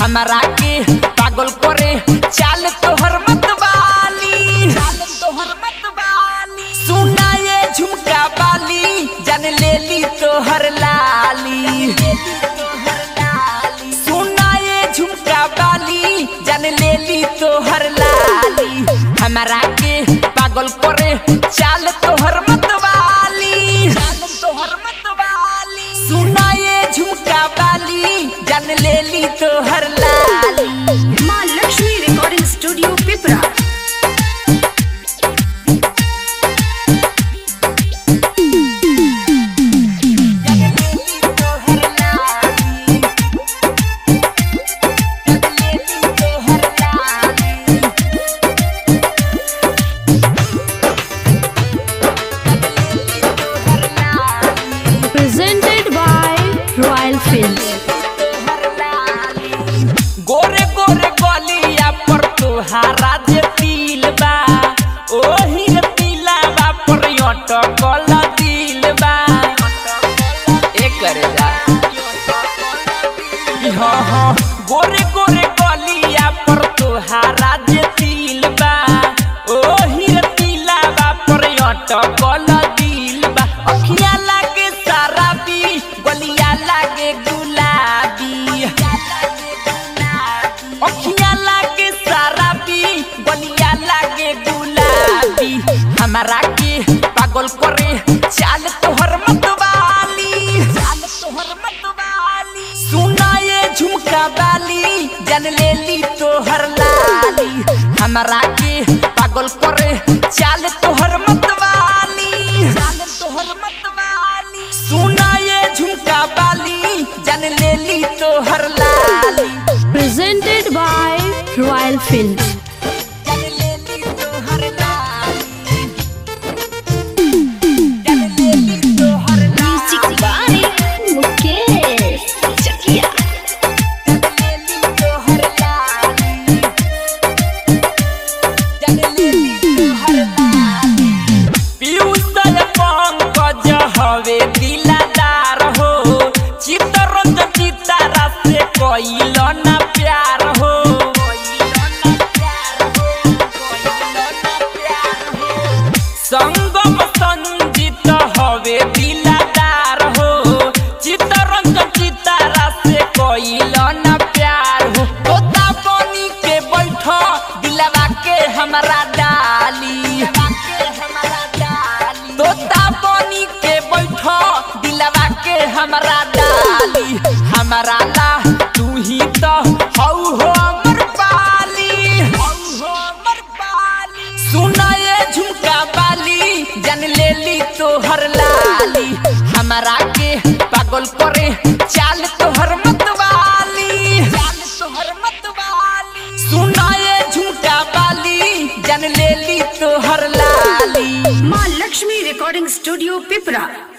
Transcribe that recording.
हमरा के पागल करे चाल तोहर मतवाली चाल तोहर मतवाली सुना ये झुमका बाली जान लेली तोहर लाली सुना ये झुमका बाली जान लेली तोहर लाली हमरा के पागल करे चाल तोहर मतवाली चाल तोहर मतवाली सुना ये झुमका बाली जान लेली तोहर लाली माँ Lakshmi recording studio Pipra presented by Royal Films. गोरे गोरे गलिया पर तोहारा जे तिल बा ओही रे तिलावा पर अटकल दिल बा एकर जा हाँ हाँ गोरे गोरे गलिया पर तोहारा जे तिल बा ओही रे तिलावा पर अटकल दिल बा अखिया लागे शराबी गलिया लागे गुलाबी अखिया लागे शराबी गलिया लागे गुलाबी हमरा के पागल करे चाल तोहर मतवाली चाल तोहर मतवाली सुना ये झुमका बाली जान लेली तोहर लाली हमरा के पागल करे चाल तोहर मतवाली चाल तोहर मतवाली सुना ये झुमका बाली जान लेली तोहर लाली Presented by Royal Films. जान लेली तोहर लाली जान लेली तोहर म्यूजिक बाय मुकेश चकिया लेली तोहर लाली जान लेली तोहर लाली पीयूष पंकज हवे दिलादार हो चितरंज चितारा से कइल ना प्यार हो संगम संजीत हवे दिलादार हो चितरंज चितारा से कइल ना प्यार हो तोता बनी के बैठ दिलवा के हमरा डाली तोता बनी के बैठ दिलवा के हमरा डाली हमरा ला तू ही तो हौ हो अमर पाली हौ हो अमर पाली सुना ये झुमका बाली जान लेली तोहर लाली हमरा के पागल करे चाल तोहर मतवाली चाल तोहर मतवाली सुना ये झुमका बाली जान लेली तोहर लाली माँ लक्ष्मी रिकॉर्डिंग स्टूडियो पिपरा